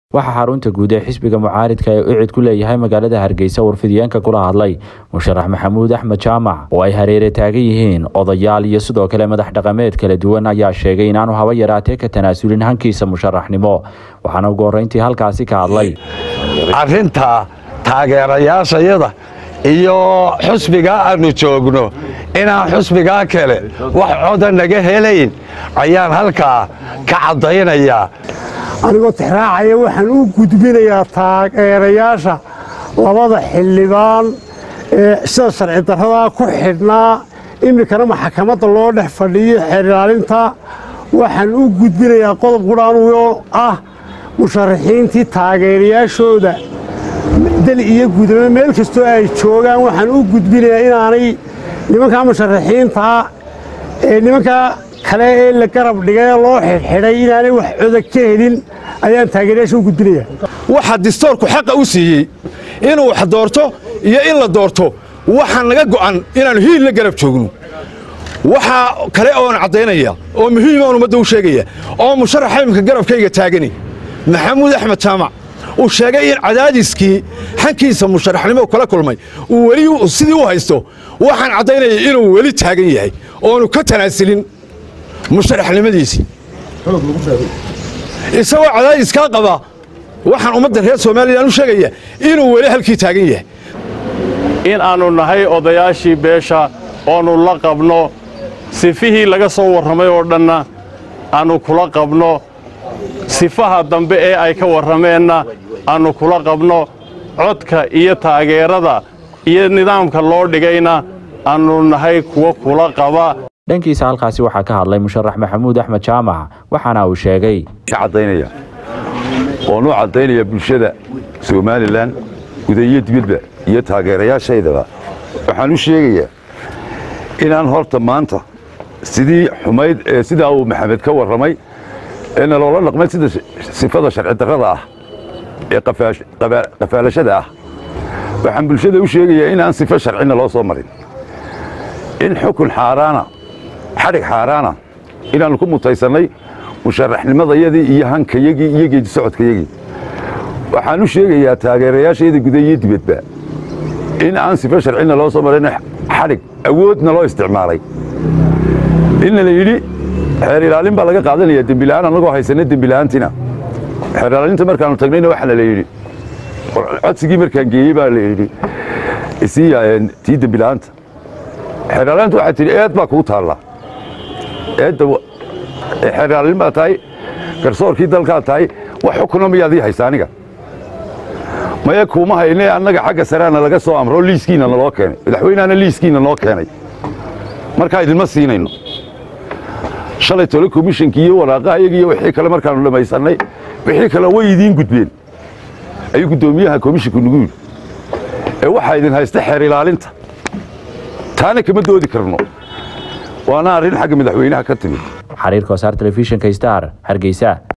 waxaa xarunta guud ee xisbiga mucaaridka ee ucid ku leeyahay magaalada hargeysa warfidiyeenka kula hadlay musharax maxamuud axmed jaamac oo ay hareere taagan yihiin odayaal iyo sidoo kale madax dhaqameed kala duwan ayaa sheegay inaanu haba yaraatee ka tanaasulin hankiisa musharaxnimo waxaana ugu horreyntii halkaasi ka hadlay arrinta taageerayaashayada iyo xusbigaa aannu joogno inaan xusbigaa kale wax coda naga helayn ayaan halkaa ka caddaynayaa anigoo tixraacaya waxaan u gudbinayaa taageerayaasha labada xildhibaan ee sida sharci darradaa ku xidhnaa iminkana maxkamadda loo dhex fadhiyo xeer ilaalinta waxaan u gudbinayaa qodob qudhaanuyoo ah musharaxiintii taageerayaashooda dal iyo gudamo meel kastoo ay joogaan waxaan u gudbinayaa inaanay nimankaa musharaxiintaa ee nimankaa kale ee la garab dhigay loo xidhxidhay inaanay wax coda ka helin ayaan taageerayaasha u gudbinaya waxaa distoorku xaqa u siiyey inuu wax doorto iyo in la doorto waxaa naga go'an inaannu hiil la garab joogno waxaa kale oon caddaynaya oo muhiimaan ummadda u sheegaya oo musharaxa imika garabkayga taagani maxamuud axmed jaamac uu sheegay in cadaadiskii xankiisa musharaxnimo kala kulmay uu weli sidii u haysto waxaan caddaynaya inuu weli taagan yahay oonu ka tanaasilin musharaxnimadiisii isagoo cadaadiskaa qaba waxaan ummadda reer somalilan u sheegaya inuu weli halkii taagan yahay in aannu nahay odayaashii beesha oonnu la qabno sifihii laga soo warramay oo dhanna aannu kula qabno sifaha dambe ee ay ka warrameenna aannu kula qabno codka iyo taageerada iyo nidaamka loo dhigayna aannu nahay kuwa kula qaba dhankiisa halkaasi waxaa ka hadlay musharax maxamuud axmed jaamac waxaana uu sheegay caddaynaya oon u caddaynaya bulshada somalilan guda iyo dibadba iyo taageerayaashaydaba waxaan u sheegayaa inaan horta maanta sidii xumayd ee sidaa uu maxamed ka warramay ee naloola dhaqmay sida sifada sharci darrada ah ee qafaalashada ah waxaan bulshada u sheegayaa inaan sifo sharcina loo soo marin in xukun xaaraana xadhig xaaraana inaannu ku mutaysannay musharaxnimadayadii iyo hankayagii iyo geedi socodkayagii waxaan u sheegayaa taageerayaashayda guda iyo dibadba in aan sifo sharcina loo soo marin xadhig awoodna loo isticmaalay inna la yidhi xeer ilaalin baa laga qaadanaya dembila'aan annagoo haysanna dembila'aantina xeer ilaalinta markaannu tagnayna waxaana la yidhi codsigii markaan geeyey baa la yidhi isiiya tii dembila'aanta xeer ilaalinta waxay tidhi eed baa kuu taalla eedda xeer ilaalin baa tahay garsoorkii dalkaa tahay wax xukuna miyaad ii haysa aniga maya kuuma hayne annaga xagga sareana laga soo amro liiskiina naloo keenay madaxweynehana liiskiina noo keenay markaa idinma siinayno shalay tole komishankii iyo waraaqahayagi iyo wixii kale markaannu dhammaysannay wixii kale way idiin gudbeen ayuu guddoomiyaha komishinku nagu yidhi ee waxaa idin haysta xeer ilaalinta taana kama doodi karno waana arrin xagga madaxweynaha ka timid xariirka wasaar telefishinka star hargeysa